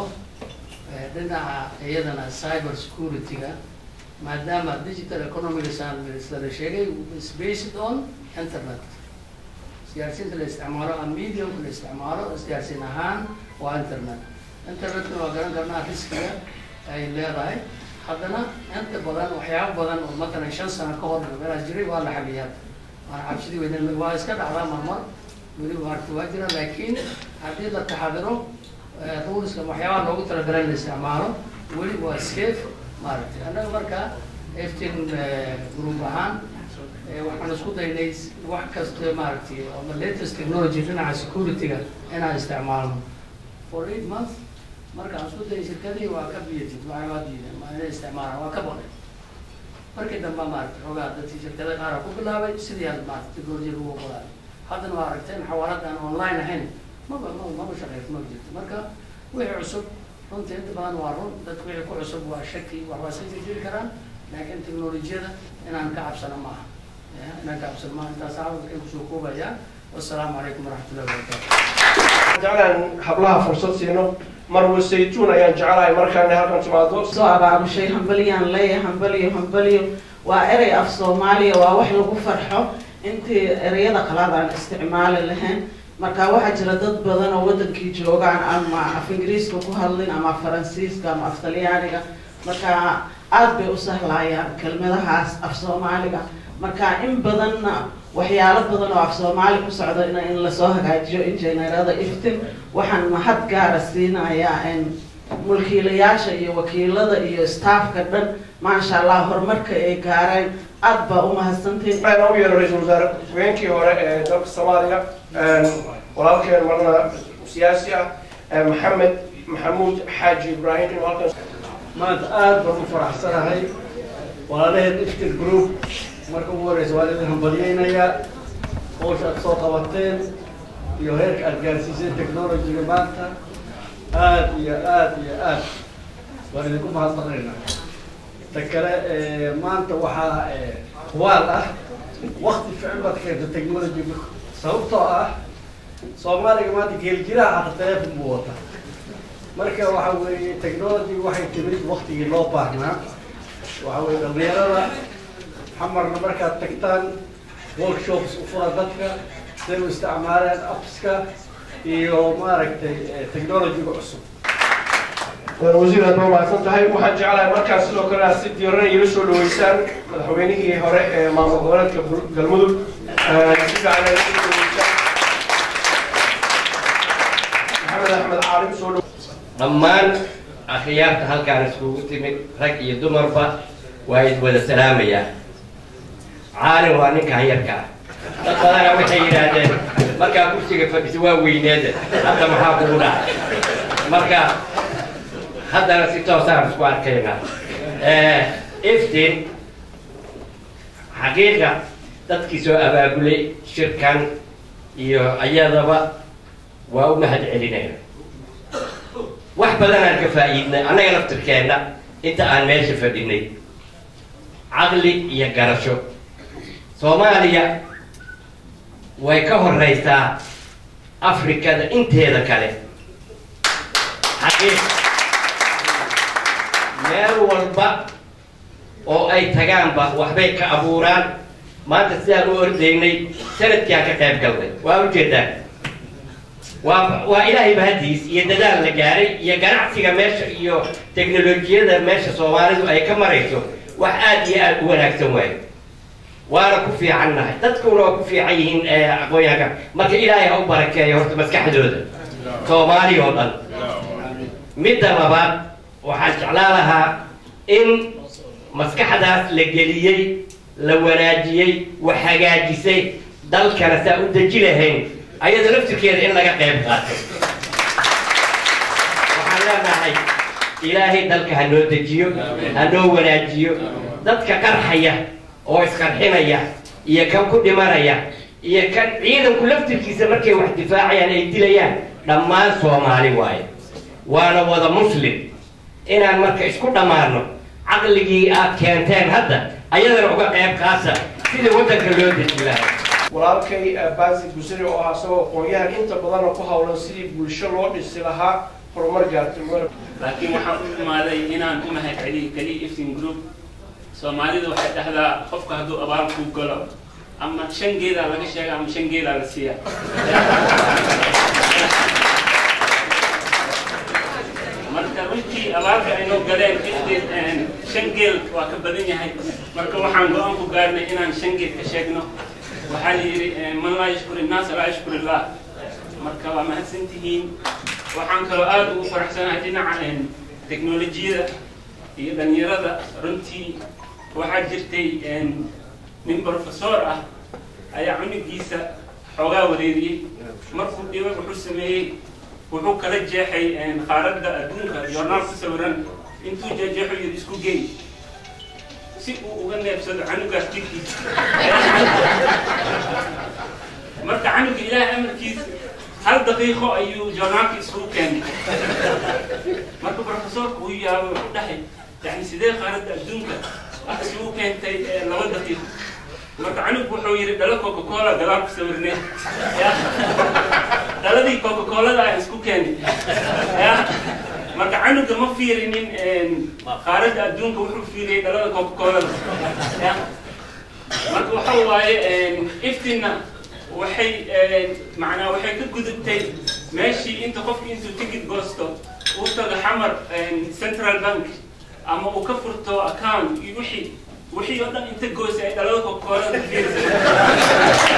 eh, dhinaca iyadana cyber security-ga maadaama digital economicsaan la sheegay is based on internet isgaarsiinta la isticmaalo ama mediumka la isticmaalo isgaarsiin ahaan waa internet internetkuna waa garan karnaa riskiga ay leedahay haddana inta badan waxyaabo badan oo matalan shan sano ka hor meelaas jiray waa la xaliyaa waana cabsidii weyne waa iska dhacdaa marmar weli maaragta waa jira laakiin haddii la taxadiro eh, ruleska waxyaabaha loogu talagalay in la isticmaalo weli waa safe maaragtay annaga marka iftin group ahaan eh, waxaan isku daynay wax kasta maaragtay ama latest technology dhinaca security-ga inaan isticmaalno for eight months marka aan isku dayay shirkadii waa ka biyatid waxay waa diideen ma inay isticmaalaan waa ka baqay markii dambe maaragtay xoogaa dadkii shirkada qaar ku bilaabay sidii had maaragtay technology lagu oggolaaday haddana waa aragteen xawaalada aan online ahayn maba maba maba shaqeyso ma jirto marka wixii cusub runtii inta badan waa run dadku wixii ku cusub waa shaki wax waa iska jirjiri karaan laakiin teknolojiyada inaan ka cabsano maaha Ya, inaan ka cabsano maaha intaas caawadka kusoo koobaya wassalaamu calaykum waraxmatullahi wabarakaatu jeclaan hablaha fursad siino marwa saytuun ayaan jecelahay markaana halkan timaado soo abaabushay hambaliyaan leeyahay hambaliyo hambaliyo waa erey af soomaaliya waa wax lagu farxo intii ereyada qalaad aan isticmaali lahayn marka waxaa jira dad badan oo wadankii joogaan ama af ingiriiska ku hadlin ama af faransiiska ama af talyaaniga marka aad bay u sahlayaan kelmadahaas af soomaaliga marka in badanna waxyaalo badan oo af soomaali ku socda in in lasoo hagaajiyo injineerada iftin waxaan mahad gaara siinayaa in mulkiilayaasha iyo wakiilada iyo staafka dhan maasha allah horumarka ay gaareen aad baa u mahadsantiin waxaan ugu yeero ra-iisul wasaare haweenkii hore ee dalka soomaaliya walaalkeen marna siyaasi ah maxamed maxamuud xaaji ibraahim inuu halkan maanta aad baan u faraxsanahay walaalaheen iftir group marka ugu horeysa waan idin hambalyeynayaa hawsha aad soo qabateen iyo heerka aad gaarsiiseen technologyga maanta aad iyo aad iyo aad waan idinku mahadnaqaynaa ta kale maanta waxaa hubaal ah wakti ficil baad keenta technologyga sababtoo ah soomaaliga maanta geeljiraha hata teleefon buu wataa marka waxa weeye technology waxay timid waktigii loo baahnaa waxa weye dhalinyarada xamarna markaad tagtaan workshops u fura dadka siday u isticmaaleen appska iyo maaragtay technologyga cusub wasiir aad mahadsan tahay waxaan jeclahay markaas sidoo kale aad si diiran iila soo dhaweysaan madaxweynihii hore ee maamul goboleedka galmudug si fiican aad iila soo dhaweysaan maxamed axmed caalim soo dhaw dhammaan akhyaarta halkaan iskugu timid rag iyo dumarba waa id wada salaamayaa caalim waa ninka hayarka ah dad badana waxay yidhaahdeen markaa kursiga fadhisa waa weyneeda hadda maxaa kugu dhacay marka haddana si toosaan isku arkaynaa iftin xaqiiqa dadkii soo abaabulay shirkan iyo ayadaba waa u mahad celinayna wax badanaan ka faa'iidnay annaga laftirkeenna inta aan meesha fadhinay caqli iyo garasho soomaaliya way ka horeysaa afrikada inteeda kale xaqiiq meel walba oo ay tagaanba waxbay ka abuuraan maanta sidaan u ordaynay sanadkiaan ka qayb galnay waa ujeedaan waa waa ilaahay mahadiis iyo dadaal la gaaray iyo ganacsiga meesha iyo teknolojiyada meesha soomaalidu ay ka marayso wax aad iyo aad u wanaagsan waayo waana ku fiican nahay dadkuna waa ku fiican yihiin aqoonyahanka marka ilaahay ha u barakeeyo horta maskaxdooda soomaali oo dhan midda labaad waxaan jeclaan lahaa in maskaxdaas la geliyey la wanaajiyey wax hagaajisay dalkana saa u deji lahayn ayada laftirkeeda in laga qayb qaato waxaan leenahay ilaahay dalka ha noo dejiyo ha noo wanaajiyo dadka qarxaya oo isqarxinaya iyo kan ku dhimanaya iyo kan ciidanku laftirkiisa markay wax difaacayaan ay dilayaan dhammaan soomaali waaye waana wada muslim inaan marka isku dhammaano caqligii aad keenteen hadda ayadana uga qayb qaasa sidii waddanka loo deji lahaa walaalkay baasi busiri oo ah isagoo aqoon-yahan inta badanna ku hawlan sidii bulsho loo dhisi lahaa horumar gaartay laakiin waxaan u imaaday inaan u mahad celiyo keliya iftin group soomaalidu waxay dhahdaa qofka hadduu abaal kuu galo ama shan geedaa laga sheega ama shan geedaa la siiya marka runtii abaalka aynoo galeen iftin shan geel waa ka badan yahay marka waxaan go-aan ku gaarnay inaan shan geel ka sheegno waxaa la yidhi man laa yashkur innaas laa yashkur illah marka waa mahadsan tihiin waxaan kaloo aada ugu faraxsanahay dhinaca teknolojiyada iyo dhalinyarada runtii waxaa jirtay nin professor ah ayaa cunugiisa xoogaa wareeriyey markuu dhiba wuxuu sameeyey wuxuu kala jeexay qaaradda adduunka joornaal ku sawiran intuu jeexjeexo yidhi isku geey si uu uga neebsado canugaas jirkiisa marka canuga ilaahay amarkiisa hal daqiiqo ayuu joornaalka isugu keenay marka professorku uu yaabo wuxuu dhahay yani sidee qaaradda adduunka isugu keentay laba daqiiqo marka canugu wuxuu yidhi dhalo coca cola gadaal ku sawirnay dhaladii coca colada aan isku keenay ya marka canuga ma fiirinin qaaradda adduunka wuxuu fiiriyey dhalada coca colada ya marka waxa waaye iftina waxay macnaa waxay ka gudubtay meeshii inta qofki intuu ticket goosto uu tago xamar central bank ama uu ka furto account iyo wixii wixii oo dhan inta goosay ay dhalada kokoolada fiirsa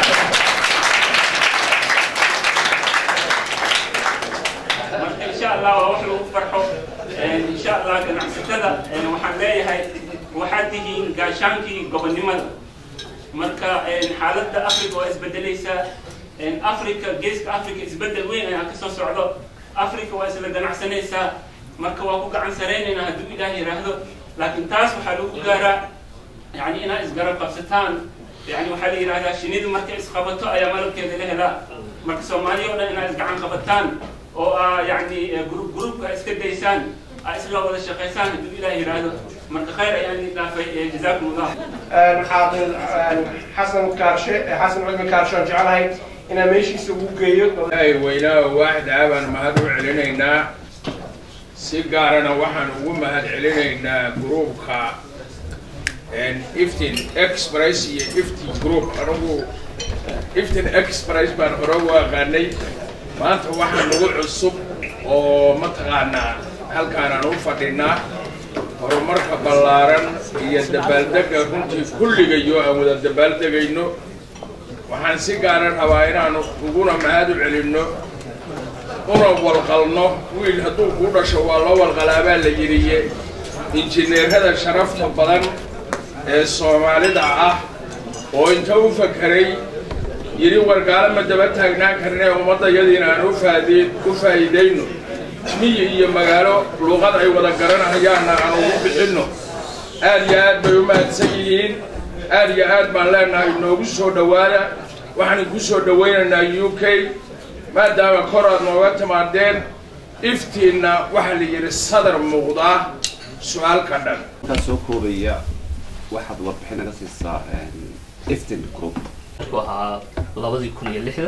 marka insha allah waa wax lagu farxo insha allah ganacsatada waxaan leeyahay waxaad tihiin gaashaankii gobonnimada marka xaaladda africa waa isbedelaysaa africa geeska africa isbedel weyn ayaa kasoo socdo africa waa isla ganacsanaysaa marka waa ku gacan saraynaynaa hadduu ilaah yidhaahdo laakiin taas waxaa lagu gaaraa yani inaad isgarab qabsataan yani waxaa la yidhahdaa shinidu markay isqabato ayaa malabkeeda la helaa marka soomaaliya oo dhan inaad isgacan qabataan oo aa yani grup grupka iska daysaan aa isla wada shaqaysaan hadduu ilaah yidhaahdo marka khayr ayaan idin dhaafay jazaakum allah xaaqid xasan kaarshe xasan cilmi kaarshe aan jeclahay inaan meeshiisa ugu geeyo ay weynaa waaxid aabaan mahad u celinaynaa si gaarana waxaan ugu mahad celinaynaa gruubka iftin express iyo iftin group anigu iftin express baan hore u aqaanay maanta waxaa nagu cusub oo mataqaanaa halkaanaan u fadhinaa horumarka ballaaran iyo dabaaldega runtii kulligayo aan wada dabaaldegayno waxaan si gaara rabaa inaanu uguna mahad u celinno una walqalno wiil hadduu kuu dhasho waa loo walqalaabaa la yidhiye injineerada sharafta badan ee soomaalida ah oo inta u fakeray yidhi wargaalo ma daba taagnaan karnee ummaddayadiina aan ufaadi u faa'iidayno miyi iyo magaalo luuqad ay wada garanahayaanna aan ugu bixinno aad iyo aad bay u mahadsan yihiin aad iyo aad baan leenahay noogu soo dhowaada waxaan ku soo dhowaynaynaa u k maadaama kor aad nooga timaadeen iftiinna waxaa la yidhi sadar muuqdaa su-aalka dhan intaa soo koobaya waxaad warbixin naga siisaa iftin group wuxuu ahaa labadii kun iyo lixda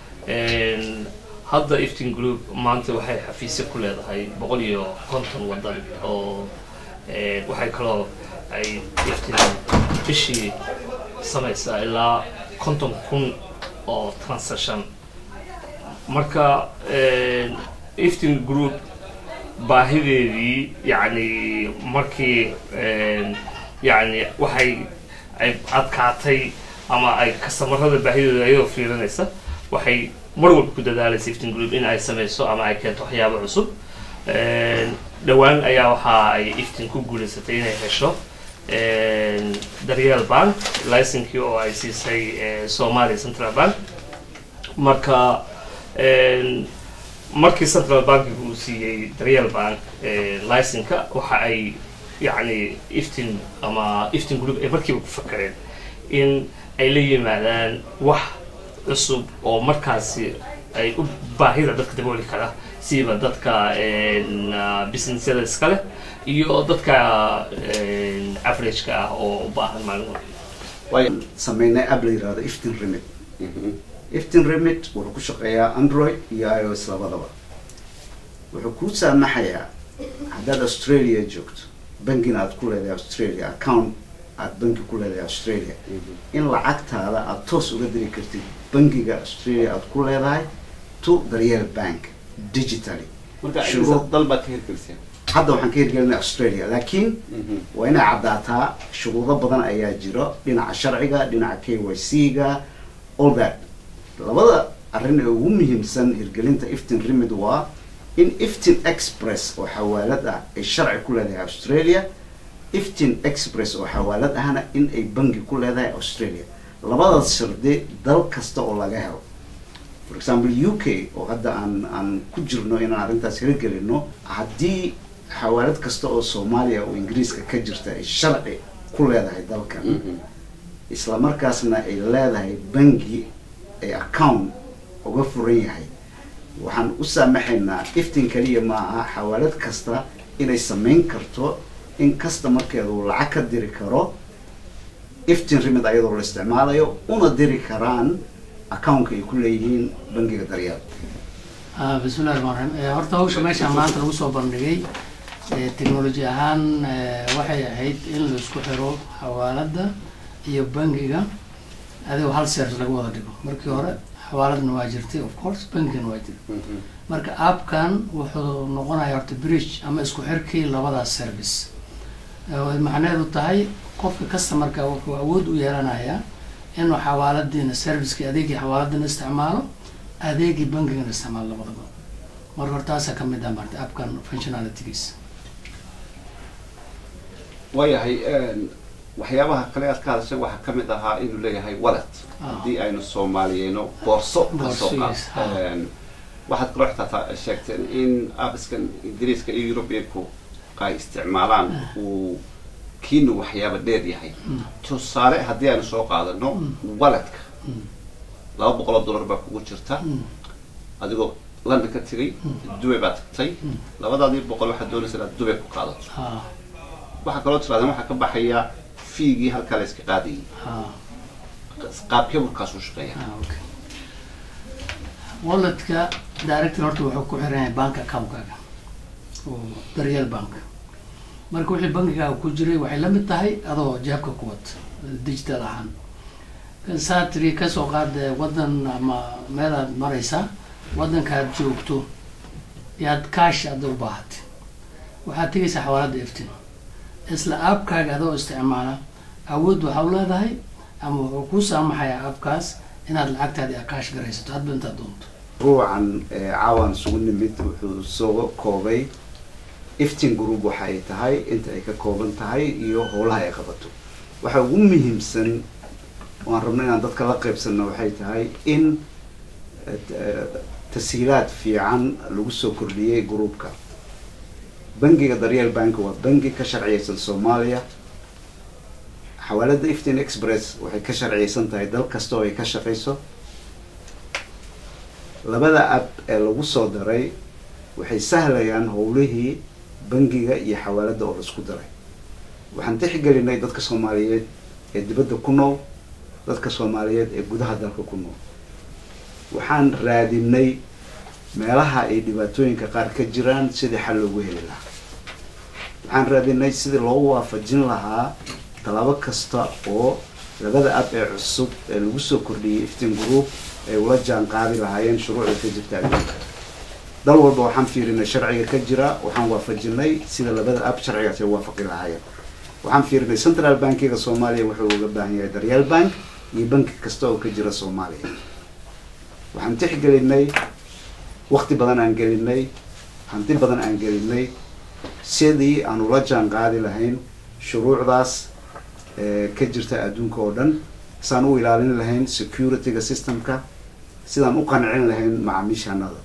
hadda iftin group maanta waxay xafiisyo ku leedahay boqol iyo konton waddan oo waxay kaloo ay iftin bishii samaysaa ilaa konton kun oo transaction marka iftin group baahideedii yacni markii yacni waxay ay adkaatay ama ay kastamarada baahidooda ayadoo fiirinaysa waxay mar walba ku dadaalaysa iftin group in ay sameyso ama ay keento waxyaabo cusub dhowaan ayaa waxa ay iftin ku guulaysatay inay hesho daryeel bank licenkii oo ay siisay somalia central bank marka markii central bankiga uu siiyey daryeel bank licenka waxa ay yacni iftin ama iftin group ay markiiba ku fakareen in ay la yimaadaan wax cusub oo markaasi ay u baahida dadka dabooli kara siiba dadka businessyada iskale iyo dadka averageka ah oo u baahan maalin waayo sameynay app la yihahdo iftin remit iftin remit wuxuu ku shaqeeyaa android iyo i o s labadaba wuxuu kuu saamaxayaa haddaad australia joogto bankina aad ku leedahay australia account aad banki ku leedahay australia in lacagtaada aada toos uga diri kartid bankiga australia aad ku leedahay to daryeel bank digitally marka Shuruud- dal baad ka hirgeliseen hadda waxaan ka hirgelinay australia laakiin waa inay caddaataa shuruudo badan ayaa jiro dhinaca sharciga dhinaca k y c ga all that labada arrin ee ugu muhiimsan hirgelinta iftin remid waa in iftin express oo xawaalad ah ay sharci ku leedahay australia iftin express oo xawaalad ahna in ay bangi ku leedahay australia labadaas shardi dal kasta oo laga helo for example u k oo hadda aan aan ku jirno inaan arrintaas hirgelino haddii xawaalad kasta oo soomaaliya oo ingiriiska ka jirta ay sharci ku leedahay dalkan isla markaasna ay leedahay bangi ay account uga furan yahay waxaan u saamaxaynaa iftin kaliya ma aha xawaalad kasta inay samayn karto in customarkeeda uu lacag ka diri karo iftin remid ayadoo la isticmaalayo una diri karaan accountka ay ku leeyihiin bangiga daryeel Ah, bismillahi rahmaan rahiim Eh, horta hawsha meeshaan maanta lagu soo bandhigay eh, technology ahaan eh, waxay ahayd in la isku xiro xawaaladda iyo bangiga adigoo hal service laga wada dhigo markii hore xawaaladna waa jirtay of course bangigana waa jiray marka appkan wuxuu noqonayaa horta bridge ama isku xirkii labadaas service Eh, way macnaheedu tahay qofka customerka wuxuu awood u yeelanayaa inuu xawaaladiina servicekii adeegii xawaaladana isticmaalo adeegii bangigana isticmaalo labadaba marka hore taasaa ka mid ah marta appkan functionalitygiisa waayahay waxyaabaha kale aad ka hadashay waxaa ka mid ahaa inuu leeyahay wallet Ah. haddii aynu soomaaliyeyno boorso ka soo Boorso, yes, qaad waxaad kaloo xitaa taa- sheegteen in aabiskan ingiriiska iyo europeanku ay isticmaalaan uu kiina waxyaaba dheer yahay tusaale haddii aynu soo qaadano waledka laba boqol oo dollar baa kugu jirta adigoo london ka tegay dubay baa tagtay labadaadii boqol waxaad doonaysa inaad dubay ku qaadato ha waxaa kaloo tirahdeen waxaa ka baxaya fiigii halkaa la iska qaadayay ha qaabkee burkaasuu shaqeeya walletka director horta wuxuu ku xiran yahay bank accountkaaga oo daryeel bank marka wixii bankigaaga ku jiray waxay la mid tahay adoo jeebka ku wata digital ahaan saa tiri kasoo qaade wadan ama meelaad maraysaa wadankaad joogto yaad kaash ada u baahatay waxaad tegaysaa xawaalada eftin isla aabkaaga adoo isticmaala awood waxaa u leedahay ama wuxuu kuu saamaxayaa aabkaas inaad lacagtaadi akaash garaysato hadba intaad doonto ruucan ee caawan isugu nimid wuxuu soo koobay iftin group waxa ay tahay inta ay ka kooban tahay iyo howlaha ay qabato waxa ugu muhiimsan waan rabno inaan dadka la qaybsanno waxay tahay in eh, tashiilaad fiican lagu soo kordhiyey groupka bangiga daryeel bank waa bangi ka sharciyeysan soomaaliya xawaalada iftin express waxay ka sharciyeysan tahay dal kasta oo ay ka shaqeyso labada app ee lagu soo daray waxay sahlayaan howlihii bangiga iyo xawaalada oo laisku daray waxaan tixgelinay dadka soomaaliyeed ee dibadda ku nool dadka soomaaliyeed ee gudaha dalka ku nool waxaan raadinay meelaha ay dhibaatooyinka qaar ka jiraan sidii xal loogu heli lahaa waxaan raadinay sidii loogu waafajin lahaa tallaabo kasta oo labada app ee cusub ee lagu soo kordhiyey iftin group ay ula jaan qaadi lahaayeen shuruucda ka jirta adduunka dal walba waxaan fiirinay sharciga ka jira waxaan waafajinay sida labada app sharcigaas ay waafaqi lahaayeen waxaan fiirinay central bankiga soomaaliya wuxuu uga baahan yahay daryeel bank iyo banki kasta oo ka jira soomaaliya waxaan tixgelinay wakti badan aan gelinay hanti badan aan gelinay sidii aan ula jaan qaadi lahayn shuruucdaas ee ka jirta adduunka oo dhan sidaan u ilaalin lahayn securityga systemka sidaan u qancin lahayn macaamiishanada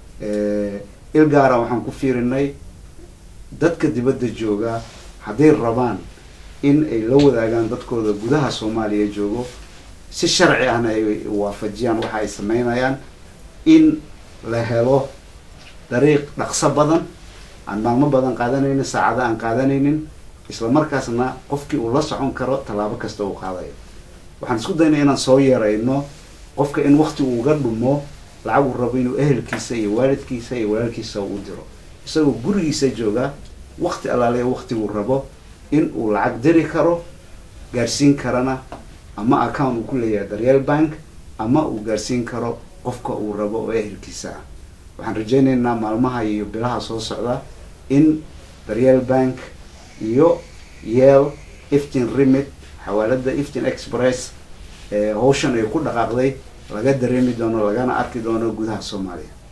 il gaara waxaan ku fiirinay dadka dibadda jooga hadday rabaan in ay la wadaagaan dadkooda gudaha soomaaliya joogo si sharci ahna ay waafajiyaan waxa ay sameynayaan in la helo dariiq dhaqso badan aan maalmo badan qaadanaynin saacado aan qaadanaynin isla markaasna qofkii uu la socon karo tallaabo kasta uu qaadayo waxaan isku daynay inaan soo yeerayno qofka in wakti uuga dhumo lacag uu rabo inuu ehelkiisa iyo waalidkiisa iyo walaalkiisa u diro isagoo gurigiisa jooga wakti allaale waktiguu rabo in uu lacag diri karo gaarsiin karana ama account uu ku leeyahay daryeel bank ama uu gaarsiin karo qofka uu rabo oo ehelkiisa ah waxaan rajaynaynaa maalmaha iyo bilaha soo socda in daryeel bank iyo yeel iftin remit xawaalada iftin express ee hawshan ay ku dhaqaaqday laga dareemi doono lagana arki doono gudaha soomaaliya